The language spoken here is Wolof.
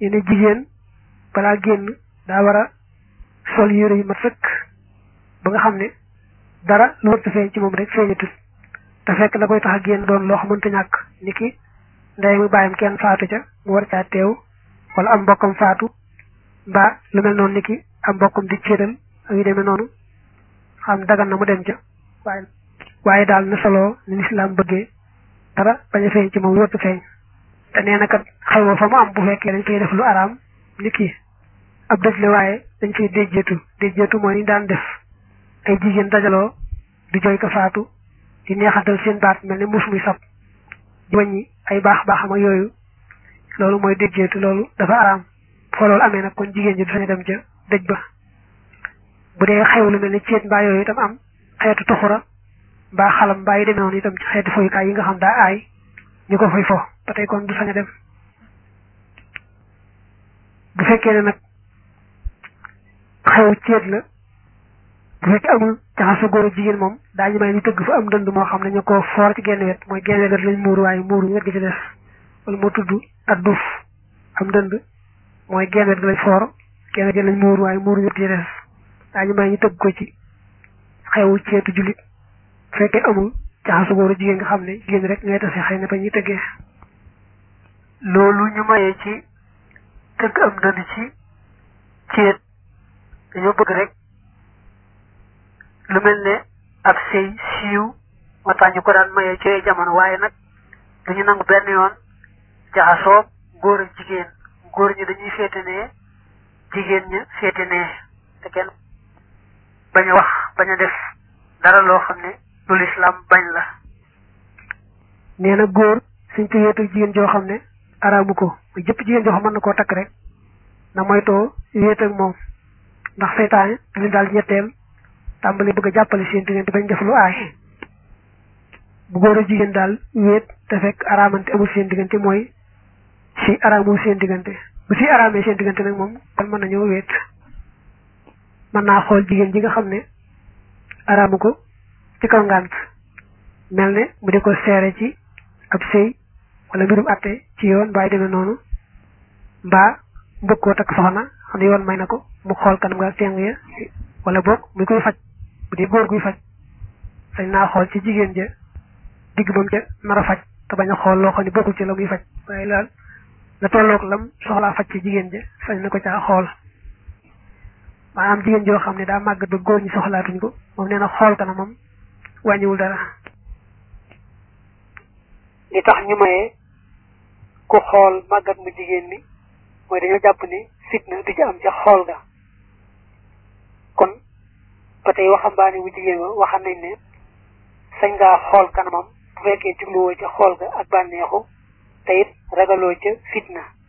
yene jigéen balaa génn daa war a sol yére yu mat sëkk ba nga xam ne dara lu wërta feeñ ci moom rek feeñatut te fekk la koy tax a génn doon loo xamante ñàkk ni ki ndey mu bàyyam kenn faatu ca mu war caa teew wala am mbokkam faatu mbaa lu mel noonu ni ki am mbokkam di céetal ak yu demee noonu xam dagan na mu dem ca waaye waaye daal na solo ni lislaam bëggee dara bañ a feeñ ci moom wërta feeñ te nee na kat xew fa mu am bu fekkee dañ koy def lu araam ni ki ab dëj la waaye dañ koy déjjeetu déjjeetu mooy ni daan def ay jigéen dajaloo di jooy ko faatu di neexatal seen baat mel ne mus muy sab di wàññi ay baax baaxam ak yooyu loolu mooy déjjeetu loolu dafa araam foo loolu amee nag kon jigéen ji du sañ dem ca dëj ba bu dee xew lu mel ne ceet mbaa yooyu itam am xeetu tuxura mbaa xalam mbaa yi demee noonu itam ci xeetu foyukaay yi nga xam daa aay ñu ko fay fo ba tey kon du sañ a dem bu fekkee ne nag xew ceet la bu fekkee amul jaxasoo góor ak jigéen moom daañu may ñu tëgg fa am dënd moo xam ne ñu ko foor ci genn wet mooy genn wet lañ muuru waaye muuru wet gi ci des wala moo tudd ak duuf am dënd mooy genn wet gi lañ foor genn wet gi lañ muuru waaye muuru wet gi ci des daañu may ñu tëgg ko ci xewu ceetu jullit bu fekkee amul jaxasoo góor ak jigéen nga xam ne jigéen rek ngay tase xëy na ba ñuy tëggee loolu ñu mayee ci tëgg am dënd ci ceet dañoo bëgg rek lu mel ne ab sëy siiw moo tax ñu ko daan mayee ci jamono waaye nag duñu nangu benn yoon jaxasoo góor ak jigéen góor ñi dañuy féete nee jigéen ña féete nee te kenn bañ a wax bañ a def dara loo xam ne lu lislaam bañ la nee na góor suñ ko wéetu jigéen joo xam ne araamu ko muy jëpp jigéen joo xam mën na koo takk rek na moytoo wéet ak moom ndax seytaane dañu daal ñetteel tàmbali bëgg a jàppale seen diggante bañ def lu aay bu góor a jigéen daal wéet te fekk araamante amul seen diggante mooy si araamul seen diggante bu si araamee seen diggante nag moom kon mën nañoo wéet mën naa xool jigéen ji nga xam ne araamu ko ci kaw ngànt mel ne mu di ko seere ci ab sëy wala mbirum atte ci yoon mbaa demee noonu mbaa mbëgg koo takk soxna xam ne yoon may na ko mu xool kanam nga teng ya wala boog muy koy faj bu dee góor guy faj sañ naa xool ci jigéen ja digg bam ca nar a faj te bañ a xool loo xam ne bokkul ci la muy faj waaye laal la tolloog lam soxlaa faj ci jigéen ja sañ na ko caa xool maanaam jigéen joo xam ne daa màggat ba góor ñi soxlaatuñ ko moom nee na xool kanamam wàññiwul dara li tax ñu mayee ku xool màggat mu jigéen mi mooy dañoo jàpp ne fitna du ci am ca xool ga kon ba tey waxambaane bu jigéen ba waxam nañ ne sañ ngaa xool kanamam bu fekkee jubluwoo ca xool ga ak bànneexu te it ragaloo ca fitna